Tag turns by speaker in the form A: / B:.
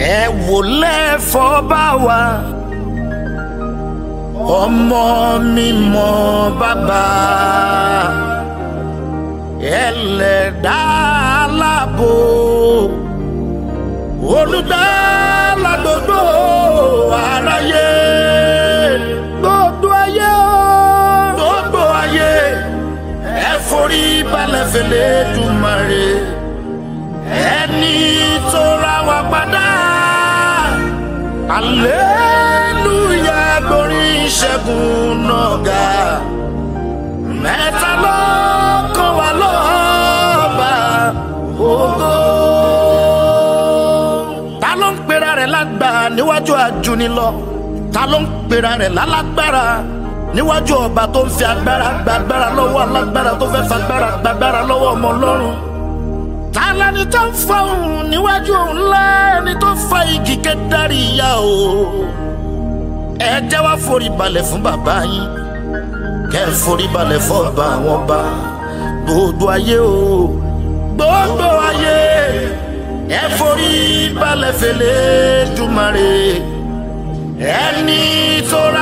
A: ẹ wò lẹ́fọ́ bá wa ọmọ mímọ́ bàbá ẹlẹ́dá aláàbò olùdálá gbogbo aráyé gbogbo ayé o gbogbo ayé ẹ forí balẹ̀ fẹlẹ́ dùmarè ẹni tó ra wa padà aleluya gbórí ìṣẹ́gun náà ga mẹ́ta ló kàn wá lọ́ba ògo. ta ló ń pera rẹ̀ lágbára níwájú àjùnilọ ta ló ń pera rẹ̀ lálágbára níwájú ọba tó ń fi agbára gbàgbára lọ́wọ́ alágbára tó fẹ́ fagbára gbàgbára lọ́wọ́ ọmọ ọlọ́run ta lẹni tó ń fa òun níwájú òun ńlá ẹni tó fa igi kẹdárì ìyá o ẹ jẹ́ wá forí balẹ̀ fún bàbá yín kẹ́ ẹ forí balẹ̀ fún ọba àwọn ọba gbogbo ayé o gbogbo ayé ẹ forí balẹ̀ fẹlẹ́ dùmarè ẹni tó ra